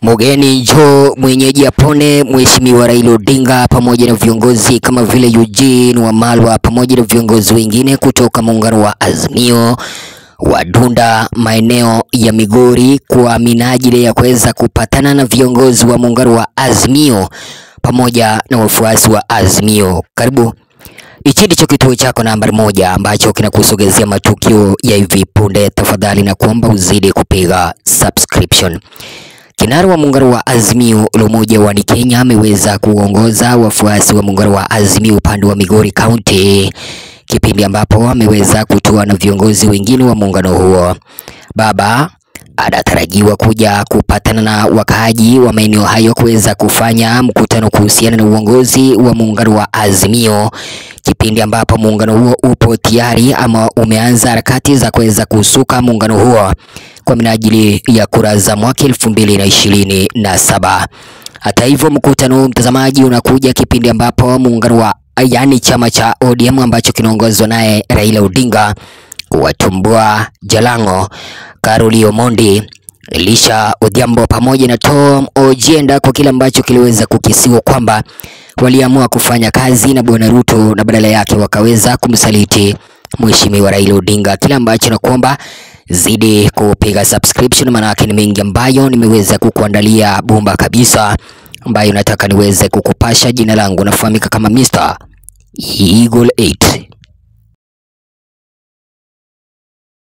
Mugeni njoo mwenyeji apone. Mheshimiwa Raila Odinga pamoja na viongozi kama vile Eugene Wamalwa pamoja na viongozi wengine kutoka muungano wa Azimio wadunda maeneo ya Migori kwa minajili ya kuweza kupatana na viongozi wa muungano wa Azimio pamoja na wafuasi wa Azimio. Karibu. Hichi ndicho kituo chako nambari moja ambacho kinakusogezea matukio ya hivi punde. Tafadhali na kuomba uzidi kupiga subscription. Kinara wa muungano wa Azimio la Umoja wa Kenya ameweza kuongoza wafuasi wa muungano wa Azimio upande wa Migori County, kipindi ambapo ameweza kutua na viongozi wengine wa muungano huo. Baba anatarajiwa kuja kupatana na wakaaji wa maeneo hayo kuweza kufanya mkutano kuhusiana na uongozi wa muungano wa Azimio, kipindi ambapo muungano huo upo tayari ama umeanza harakati za kuweza kusuka muungano huo kwa minajili ya kura za mwaka elfu mbili na ishirini na saba. Hata hivyo, mkutano huu mtazamaji, unakuja kipindi ambapo muungano wa yaani chama cha ODM ambacho kinaongozwa naye Raila Odinga kuwatumbua Jalango, Karoli Omondi, Elisha Odhiambo pamoja na Tom Ojienda kwa kile ambacho kiliweza kukisiwa kwamba waliamua kufanya kazi na Bwana Ruto na badala yake wakaweza kumsaliti Mheshimiwa Raila Odinga, kile ambacho na kuomba zidi kupiga subscription, maanake ni mengi ambayo nimeweza kukuandalia bomba kabisa, ambayo nataka niweze kukupasha. Jina langu nafahamika kama Mr. Eagle 8.